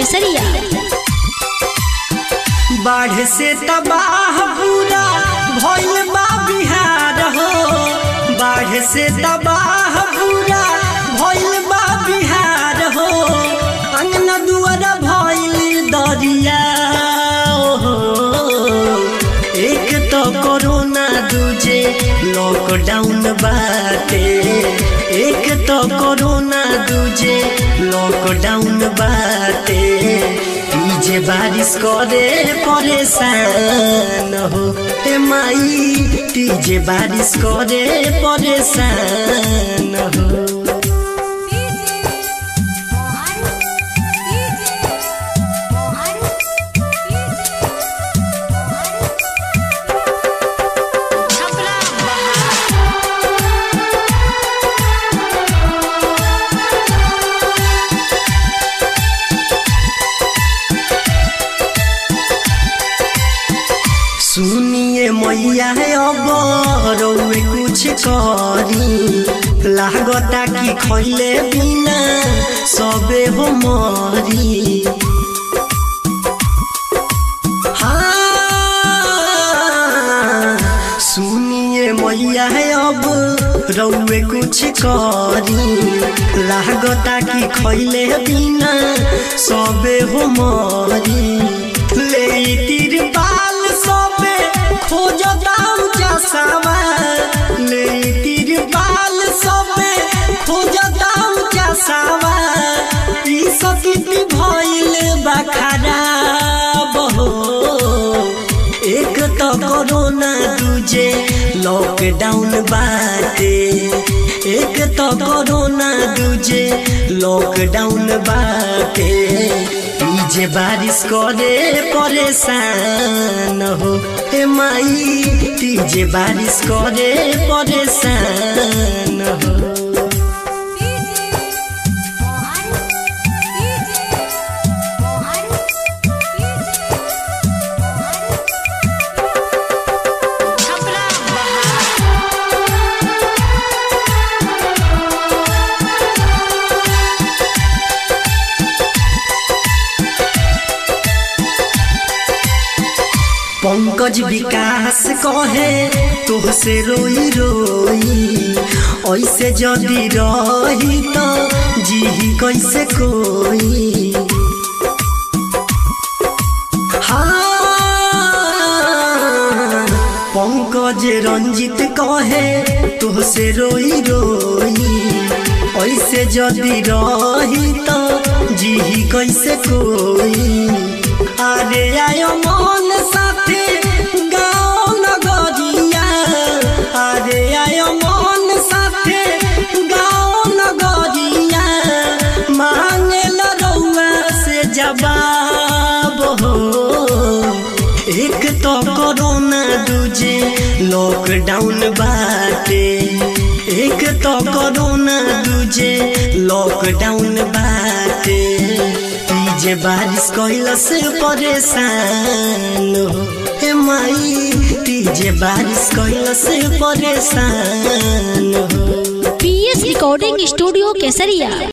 केसरिया बाढ़ से तबाह पूरा भइल बा बिहार हो बाढ़ से तबाह पूरा भइल बा बिहार हो अंगना दुआर भइल दरिया हो एक तो कोरोना दूजे लॉकडाउन बाटे एक तो कोरोना दूजे लॉकडाउन बाटे ई जे बारिश करे परेशान हो ए माई ती जे बारिश करे परेशान हो सुनिए मैया है अब रउए कुछ करी लागता कि खैले बिना सबे हो मरी हाँ, सुनिए मैया है अब रउए कुछ करी लागता कि खैले बिना सबे हो मरी ले तिरपाल सबे खोजदाम चसावा ले तिरपाल सबे खोजदाम चसावा ई सकित भइल बा खराब हो एक तो कोरोना दूजे लॉकडाउन बाटे एक तो कोरोना दूजे लॉकडाउन बाटे ई जे बारिश करे परेशान हो ए माई ती जे बारिश करे परेशान हो पंकज विकास कहे तोहसे रोई रोई ऐसे जदि रही तो जी कैसे कोई हाँ पंकज रंजित कहे तोहसे रोई रोई ऐसे जदि रही तो जी कैसे कोई अरे आयो मन साथे गाँव नगरिया अरे आयो मन साथे गाँव नगरिया मांगे रउआ से जवाब हो एक तो कोरोना दूजे लॉकडाउन बाटे एक तो कोरोना दूजे लॉकडाउन बाटे ई जे बारिश कैला से परेशान हो हे माई ती जे बारिश कैला से परेशान हो पीएस रिकॉर्डिंग स्टूडियो केसरिया